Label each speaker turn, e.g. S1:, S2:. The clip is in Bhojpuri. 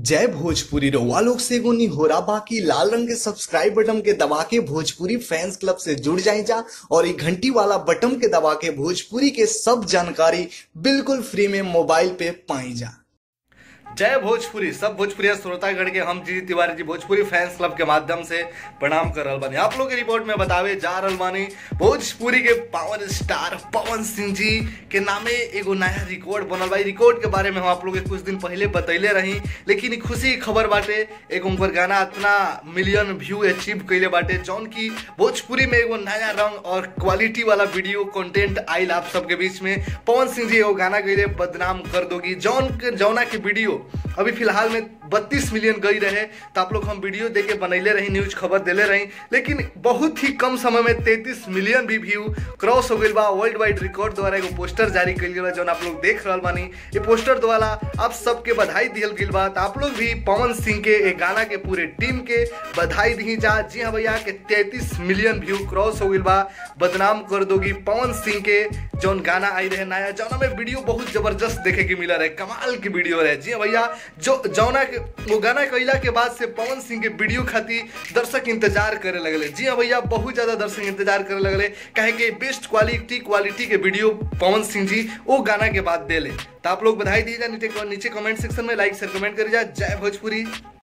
S1: जय भोजपुरी रउआ लोग से एगो निहोरा बाकी लाल रंग के सब्सक्राइब बटन के दबा के भोजपुरी फैंस क्लब से जुड़ जाए जा और ये घंटी वाला बटन के दबा के भोजपुरी के सब जानकारी बिल्कुल फ्री में मोबाइल पे पाई जा
S2: जय भोजपुरी सब भोजपुरी श्रोतागढ़ के हम जी तिवारी जी भोजपुरी फैंस क्लब के माध्यम से प्रणाम कर रहल बानी आप लोग के रिपोर्ट में बतावे जा रहल बानी भोजपुरी के पावर स्टार पवन सिंह जी के नामे एगो नया रिकॉर्ड बनल बा रिकॉर्ड के बारे में हम आप लोग के कुछ दिन पहले बतैले रही लेकिन ई खुशी की खबर बाटे एगो उनकर गाना इतना मिलियन व्यू अचीव कैले बाटे जौन की भोजपुरी में एगो नया रंग और क्वालिटी वाला वीडियो कंटेंट आइल आप सबके बीच में पवन सिंह जी एगो गाना गईले बदनाम कर दोगी जौन के जौना के वीडियो अभी फिलहाल में 32 मिलियन गई रहे तो आप लोग हम वीडियो देके बनैले रही न्यूज खबर देले रही लेकिन बहुत ही कम समय में 33 मिलियन भी व्यू क्रॉस हो गई बा वर्ल्ड वाइड रिकॉर्ड द्वारा एगो पोस्टर जारी कल गया जौन आप लोग देख रहा बानी ये पोस्टर द्वारा आप सबके बधाई दियल गई बा तो आप लोग भी पवन सिंह के एक गाना के पूरे टीम के बधाई दी जा जी हाँ भैया के 33 मिलियन व्यू क्रॉस हो गई बा बदनाम कर दोगी पवन सिंह के जौन गाना आई रहे नया जौना में वीडियो बहुत जबरदस्त देखे के मिला रहे कमाल की वीडियो रहे जी हाँ भैया जो जौना के वो गाना कैला के बाद से पवन सिंह के वीडियो खातिर दर्शक इंतजार करे लगले जी हाँ भैया बहुत ज्यादा दर्शक इंतजार करे लगले कहे के बेस्ट क्वालिटी क्वालिटी के वीडियो पवन सिंह जी वो गाना के बाद देले तो आप लोग बधाई दीजिए नीचे नीचे कमेंट सेक्शन में लाइक शेयर कमेंट करिए जय भोजपुरी